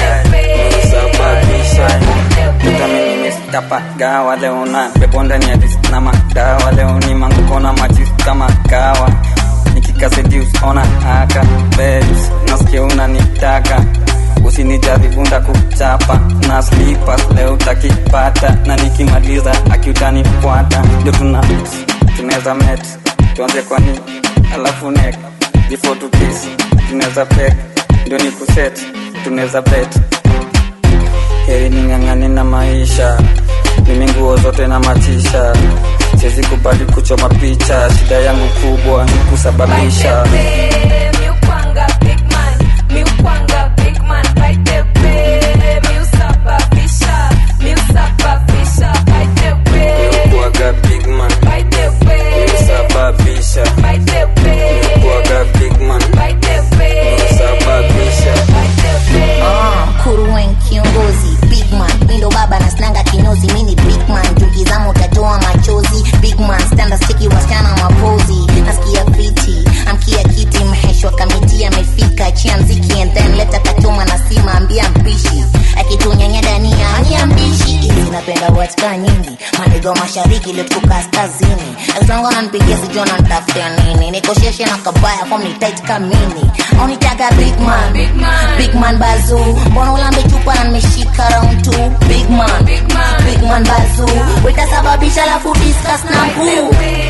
Nimesababisha Vitamini mistapa gawa leo na pepo ndani ya dis na madawa leo ni manguko na majis kama kawa nikikasedius ona aka babes nasikia unanitaka usinijaribu kuchapa na slippers leo utakipata na nikimaliza akiutanifuata ndio tuna tunaweza met tuanze kwani alafu nek before to kiss tunaweza pek ndio ni kuset tunaweza bet heri ning'ang'ane na maisha mimi nguo zote na matisha siwezi kubali kuchoma picha shida yangu kubwa ni kusababisha mi upanga big man mi upanga big man baite pe mi usababisha mi usababisha baite pe Kuaga big man baite pe Nimesababisha baite pe Kuaga big man baite pe Nimesababisha Ah, kuruwen kiongozi big man mindo baba na snanga kinyozi mini big man tukizama utatoa machozi big man standa stiki wasichana mapozi nasikia fiti amkia kiti mheshwa kamiti amefika chia mziki and then leta katuma na sima ambia mpishi akitunyanya dania ambia mpishi hizi napenda watika nyingi manigo mashariki letuko kaskazini akizangu ananipigia sijua nantafutia nini nikosheshe na kabaya kwa mnitait kamini aunitaga big man big man, big man bazu mbona ulambe chupa na nimeshika round two big man big man, big man bazu wetasababisha alafu discuss na mkuu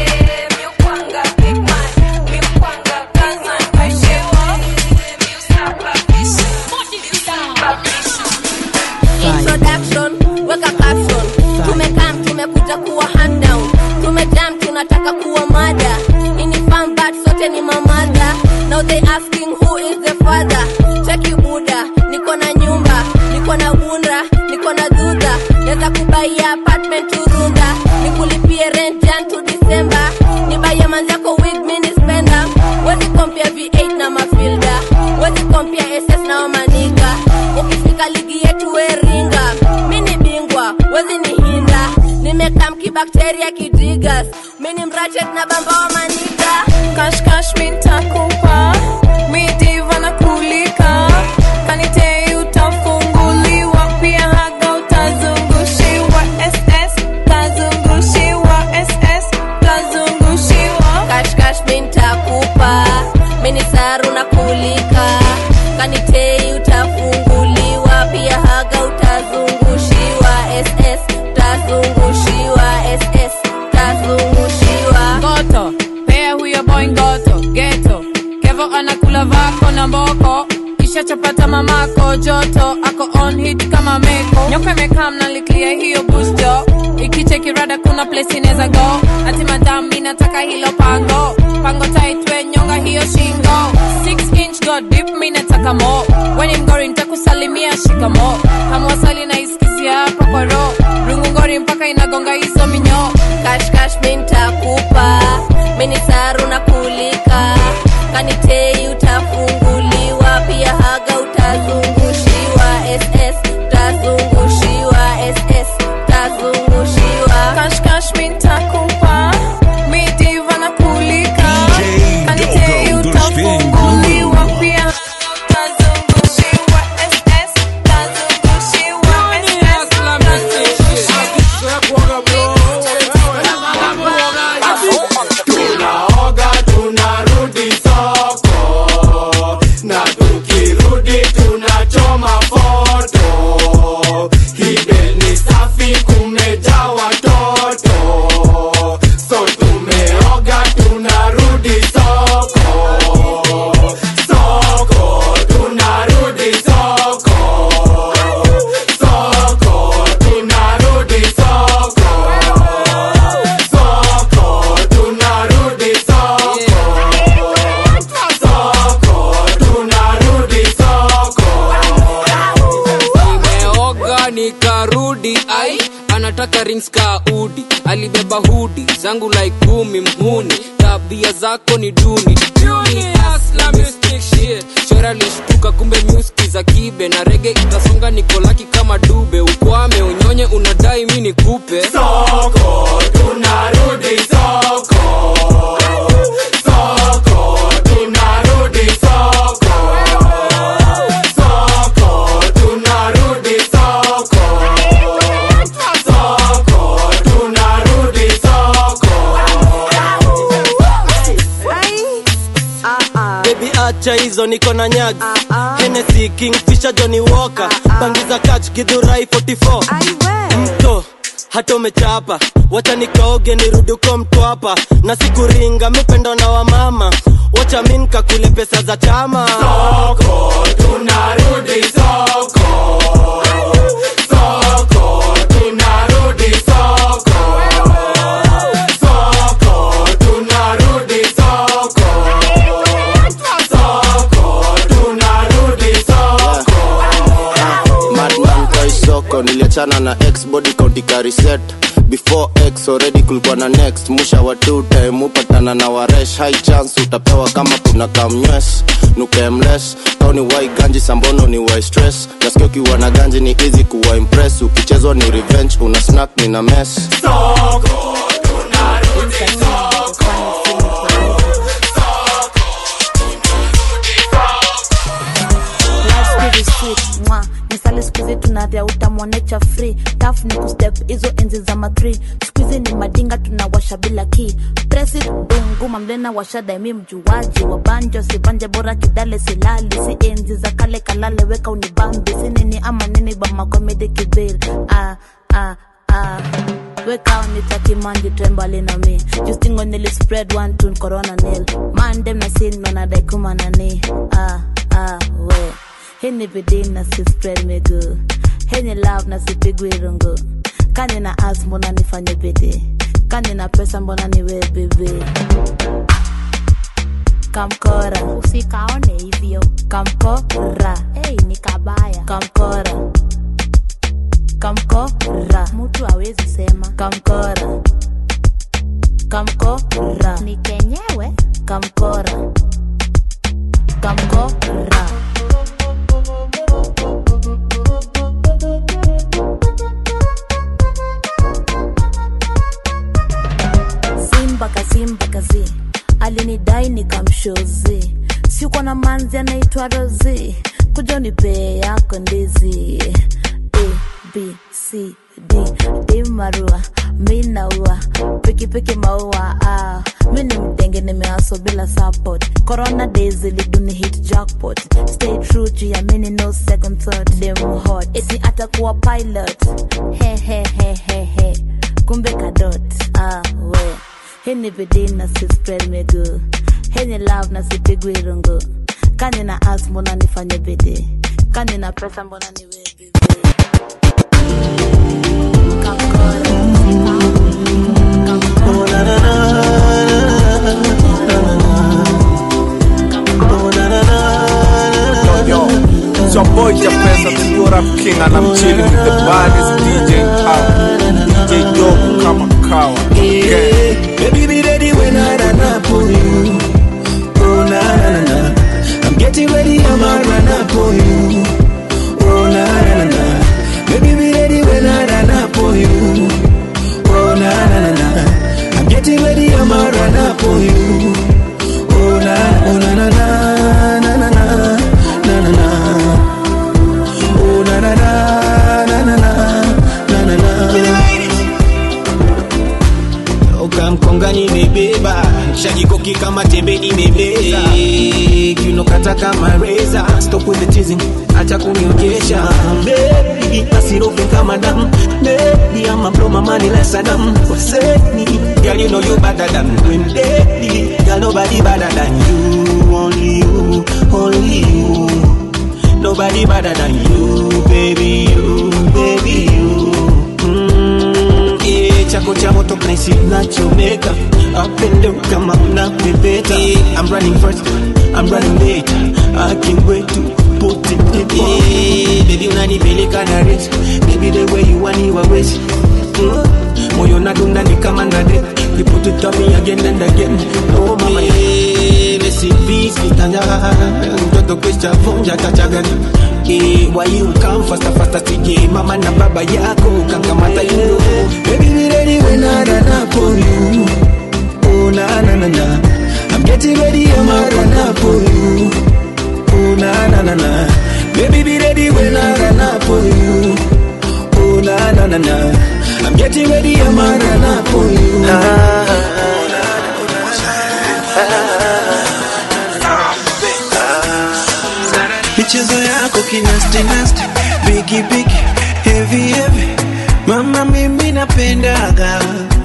introduction weka caption tumekam tumekuja kuwa hand down tumejam tunataka kuwa mada ini fun but sote ni mamada now they asking who is the father cheki buda niko na nyumba niko na bunda niko na dudha naweza kubaia apartment turunda nikulipie rent jan to december nibaie manzako wig mini spender wezi kompia v8 na mafilda wezi kompia ss na wamaniga ukifika ligi yetu weringa mini bingwa wezi ni hinda nimekam kibakteria kidigas mini mrachet na bamba wa maniga kashkash mintakupa midiva na kulika kanitei utafunguliwa pia haga utazungushiwa ss tazungushiwa ss tazungushiwa kashkash mintakupa mini saru na kulika kanitei utafunguliwa pia haga utazungushiwa ss tazungushiwa ss tazungushiwa ngoto pea huyo boy ngoto geto kevo anakula vako na mboko kisha chapata mamako joto ako mameko nyoka imekaa mnaliklia hiyo busto ikicheki rada kuna place inaweza go ati madam mi nataka hilo pango pango taitwe nyonga hiyo shingo 6 inch god dip mi nataka mo weni mgori ntakusalimia shikamo hamwasali na iskizia hapa kwa ro rungu ngori mpaka inagonga hizo minyo kashkash mintakupa mini saru na kulika kanitei utafunguliwa pia haga utazungushiwa ss utazungushiwa ss utazungushiwa kashkash mintakupa midiva na kulika kanitei utafunguliwa pia utazungushiwa ss utazungushiwa tunaoga tunarudi soko na tukirudi tunachoma foto hibeni safi kumejaa watoto so tumeoga tunarudi soko soko tunarudi soko soko tunarudi soko soko tunarudi soko soko tunarudi soko nimeoga nikarudi ai anataka rings ka udi alibeba hudi zangu like kumi mhuni tabia zako ni duni Duni, hustler, mystic shit. shora lishtuka kumbe nyuski za kibe na rege itasonga nikolaki kama dube ukwame unyonye unadai mi nikupe soko tunarudi soko soko tunarudi soko soko tunarudi soko soko tunarudi soko bebi acha hizo niko na nyag Hennessy, kingfisher johnny walker bangi za kach gidhurai 44 mto hata umechapa wacha nikaoge nirudi uko mtwapa na sikuringa mipendo na wamama wacha mi nkakule pesa za chama soko tunarudi soko soko tunarudi soko soko tunarudi soko soko tunarudi soko madman kwa isoko niliachana na x body county kariset before x already kulikuwa na next musha wa two time upatana na waresh high chance utapewa kama kuna kamnywes nukemles au ni wai ganji sambono ni wai stress nasikia ukiwa na ganji ni easy kuwa impress ukichezwa ni revenge una snack ni na mess soko tunarudi soko Life's pretty sweet, mwa nisali skuizi tunavya utamwonecha free taf ni kustep hizo enzi za matri skuizi ni madinga tunawasha bila ki presid dungu mamlena washadaimi mjuaji wa banjo sibanje bora kidale silali si enzi za kale kalale weka unibambi si nini ama nini bamakomedi kibir ah, ah, ah. weka unitakimandi trembali na mi justingo nili spread one tune corona nil mandem na sin nonadaikumana ah, ah, we hini bidii na si spread miguu hini love na sipigwi rungu kani na as mbona nifanye bidii kani na pesa mbona niwe bibi kamkora usikaone hivyo kamkora hey, ni kabaya kamkora kamkora mtu awezi sema kamkora kamkora ni kenyewe kamkora kamkora simba kasimba kazi alinidai nikamshozi sikuwa na manzi anaitwa rozi kuja unipee yako ndizi a b c d d marua mi naua pikipiki maua ah. mi ni mdenge nimeaso bila support corona days iliduni hit jackpot stay true juu ya mini no second thought dem hot esi atakuwa pilot he he he he he kumbe kadot ah, we hii ni bidii na si spread miguu hii ni love na sipigwi rungu kani na as mbona nifanye bidii kani na pesa mbona niwe bibi thing and I'm chilling with the baddest DJ in town. DJ Dope kama kawa. Yeah. Baby, be ready when I run up on you. Oh, na na na na. I'm getting ready, I'ma run up on you. Oh, na na na na. Baby, be ready when I run up on you. Oh, na na na na. I'm getting ready, I'ma run up on you. Oh, na, oh, na na na, na na na, na na na. Oh, na na na, na na na, na na na. ukamkonga nimebeba shajikoki kama tembe imebeza kinokata kama reza stop with the teasing acha kunionyesha baby asirofe kama damu baby ama blow my money less than say me girl you know you better than when baby girl nobody better than you only you only you nobody better than you baby you baby you mm, yeah, chako cha moto naisi nachomeka up and down kama unapepeta yeah, I'm running first I'm running late I can't wait to put it deep yeah, baby unanipeleka na race baby the way you want you always mm, moyo nadunda ni kama ndade you put it on me again and again oh mama yeah, Messi peace kitanja mtoto kisha vunja tachagani Eh, why you come faster faster sije mama na baba yako kangamata you know baby be ready when I run up on you oh na na na na I'm getting ready I'ma run up on you oh na na na na baby be ready when I run up on you oh na na na na I'm getting ready I'ma run up on you michezo yako kinastinasti bigi bigi heavy heavy mama mimi napendaga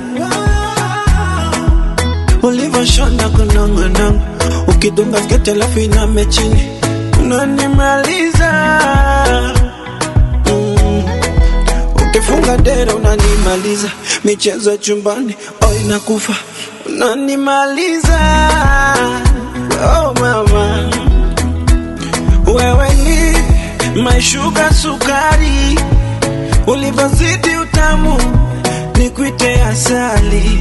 ulivyoshona kunongonongo ukidunga skete alafu iname chini unanimaliza mm. ukifunga dera unanimaliza michezo ya chumbani oh inakufa unanimaliza oh mama wewe ni maishuga sukari, ulivyozidi utamu nikuite asali.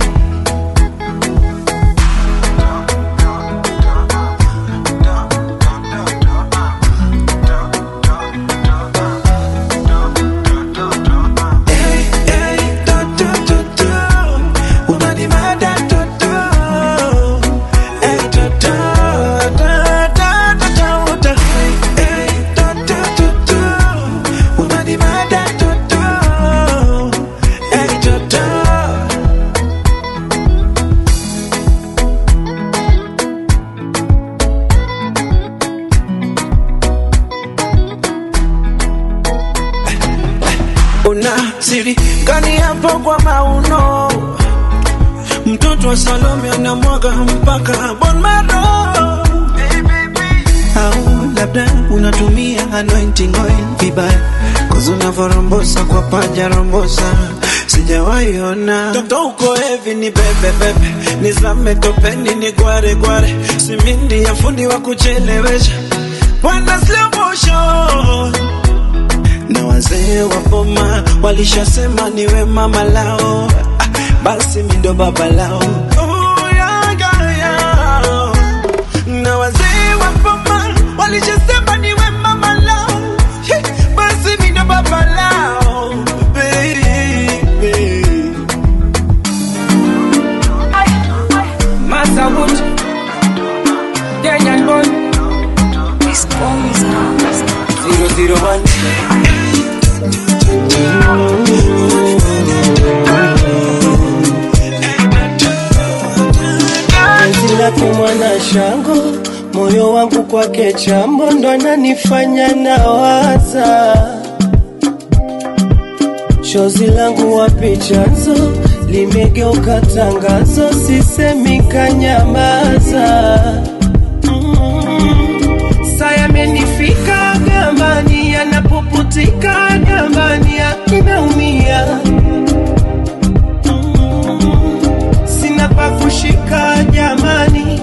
Hey, hey, to, to, to, to. Unanimada, to, to. Hey, to, to, to, to, to, to, to. Hey, to, to, to, to. Unanimada, to, to. Hey, to, to. una siri gani hapo kwa mauno mtoto wa salome anamwaga mpaka bon maro au labda unatumia anointing oil vibaya kozi unavyorombosa kwa paja rombosa sijawaiona toto uko hevi ni bebebebe nizame topeni ni gware gware simindi ya fundi wa kuchelewesha bwana slow motion na wazee wa boma walishasema niwe mama lao ah, basi mi ndo baba lao Oh, yeah, yeah, yeah. na wazee wa boma walishasema niwe mama lao Hey, basi mi ndo baba lao baby. Massa Wood, Kenyan boy. Zero zero one. penzi lake mwana shango moyo wangu kwake chambo ndo ananifanya nawaza chozi langu wapi chanzo limegeuka tangazo sisemi kanyamaza saya amenifika gambani anapoputika gambani akinaumia sina pa kushika jamani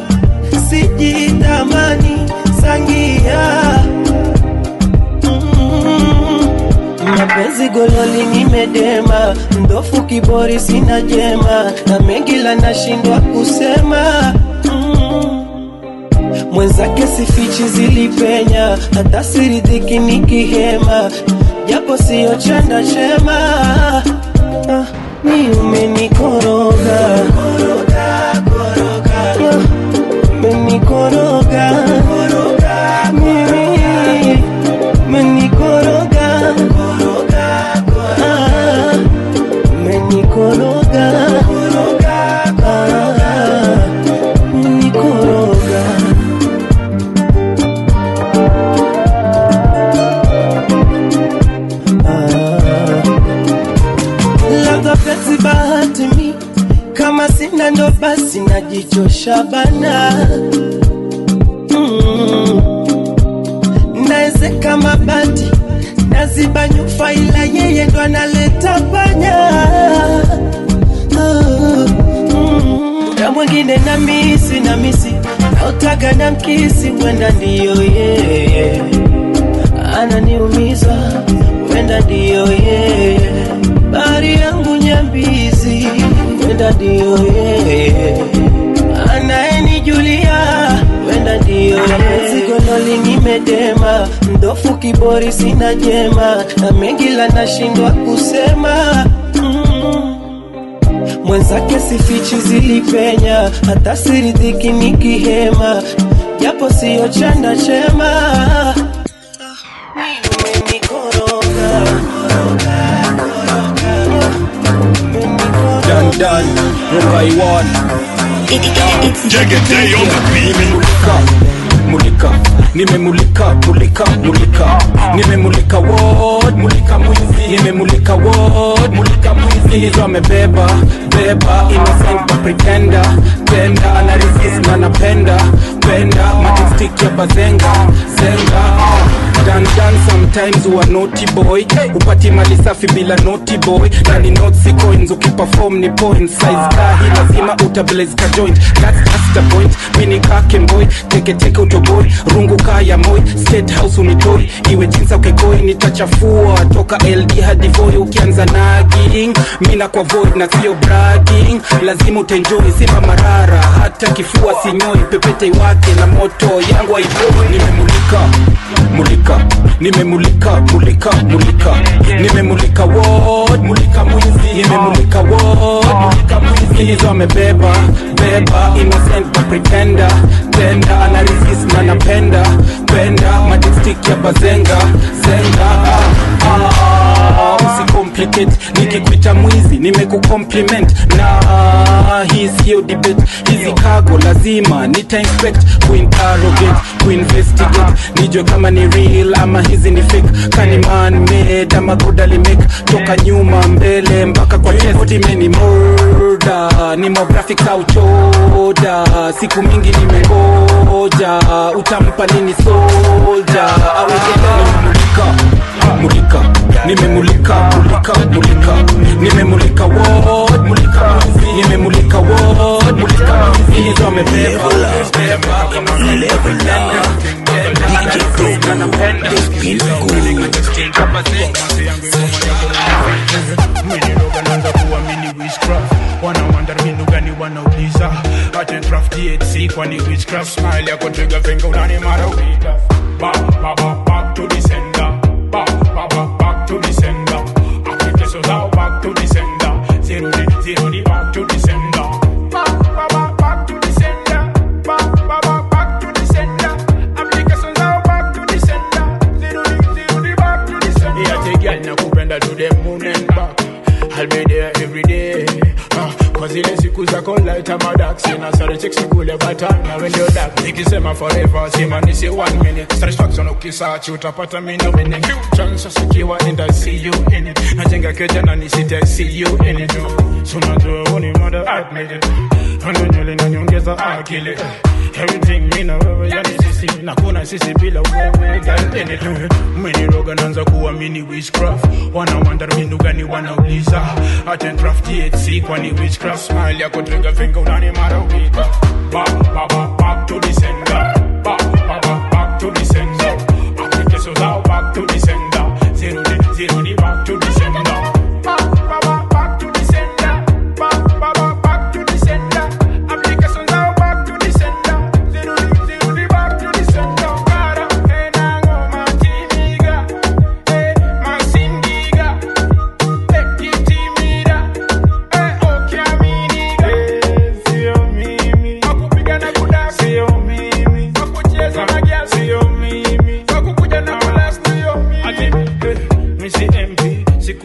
sijidhamani sangia Mm, penzi gololi nimedema mdofu kibori sina jema na mengi la nashindwa kusema mm. mwenzake sifichi zilipenya hata siridhiki nikihema japo siyo chanda chema ah, ni umenikoroga Ah, umenikoroga mimi umenikoroga Ah, umenikoroga Ah, umenikoroga labda penzi bahati mi kama sina ndo basi najichosha bana mm. naezeka mabati naziba nyufa ila yeye ndo analeta panya Ah, mm. na mwingine na misi na misi nautaga na mkisi mwenda ndiyo yeye ananiumiza mwenda ndiyo yeye bari yangu nyambizi mwenda ndiyo yeye anayenijulia wenda ndiyo zigololi nimedema mdofu kibori sina jema na mengi la nashindwa kusema mm. mwenzake sifichi zilipenya hata siridhiki nikihema japo siyo chanda chema Done, done, Rungai one. Nimemulika, mulika, nimemulika, mulika, mulika, nimemulika ward, mulika mwizi, nimemulika ward, mulika mwizi, hizo amebeba, beba, innocent but pretender, tenda, ana resist na napenda, penda, majestic ya bazenga, zenga, dan dan sometimes huwa naughty boy upati mali safi bila naughty boy na ni notes coins ukiperform ni points size ka hii lazima utablaze ka joint that's, that's the point mini kake boy teke teke utoboy rungu kaya moy state house unitoi iwe jinsa ukekoi nitachafua toka LD hadi voi ukianza nagging mina kwa void na sio bragging lazima utenjoy simba marara hata kifua sinyoi pepete wake na moto yangu haipoi nimemulika mulika nimemulika mulika mulika nimemulika ward mulika mwizi nimemulika ward mulika mwizi hizo amebeba beba innocent but pretender tenda ana resist na napenda penda majestic ya bazenga zenga ah, ah, usicomplicate nikikuita mwizi nimekucompliment na hii sio debate hizi kago lazima nita inspect kuinterrogate kuinvestigate nijue kama ni real ama hizi ni fake kani man made ama good alimake toka nyuma mbele mpaka kwa chest imeni murder ni more graphics au choda siku mingi nimengoja utampa nini soldier au nimemulika mulika nimemulika mulika mulika nimemulika ward mulika mwizi nimemulika ward mulika mwizi hizo amebeba beba innocent pretender DJ Pro anapenda naanza kuamini witchcraft wanawanda mbinu gani wanauliza atendrafti HC kwani witchcraft smile yako trigger finger unani mara wita back back back back to the sender back back back back to the sender application zao back to the sender zero the zero the back to the sender back back back back to the sender back back back back to the sender application zao back to the sender zero the zero the back to the sender yeah take girl nakupenda to the moon and back I'll be there every day. Uh, Cause ile siku zako light ama dark Sina sare chicks nikule bata na when you're dark Nikisema forever sema nisi one minute Satisfaction ukisearch utapata mimi na mimi Chance sikiwa and I see you in it Najenga keja na nisite I see you in it So najua uni mother admit it Ando nywele na nyongeza akili Everything mimi na wewe yani sisi na kuna sisi bila wewe girl in it Umeniroga naanza kuamini witchcraft Wana wonder mbinu gani wanauliza Atendraft THC kwani witchcraft Smile yako trigger finger unani mara wita Back, back, back, back to the sender Back, back, back, back to the sender Application zao back to the sender Zero the, zero the back to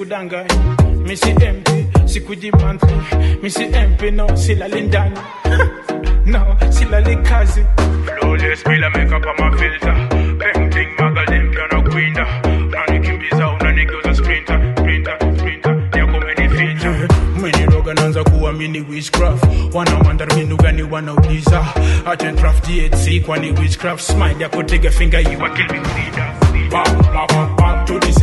sikudanganya misi mp sikuji monthly misi mp no silali ndani no silali kazi flawless bila makeup ama filter painting magazine pia na kuinda unanikimbiza unanigeuza sprinter sprinter sprinter yako umenificha umeniroga naanza kuamini witchcraft wana wonder minu gani wanauliza achen draft DHC kwani witchcraft smile yako tega finger you are killing me back back back back to the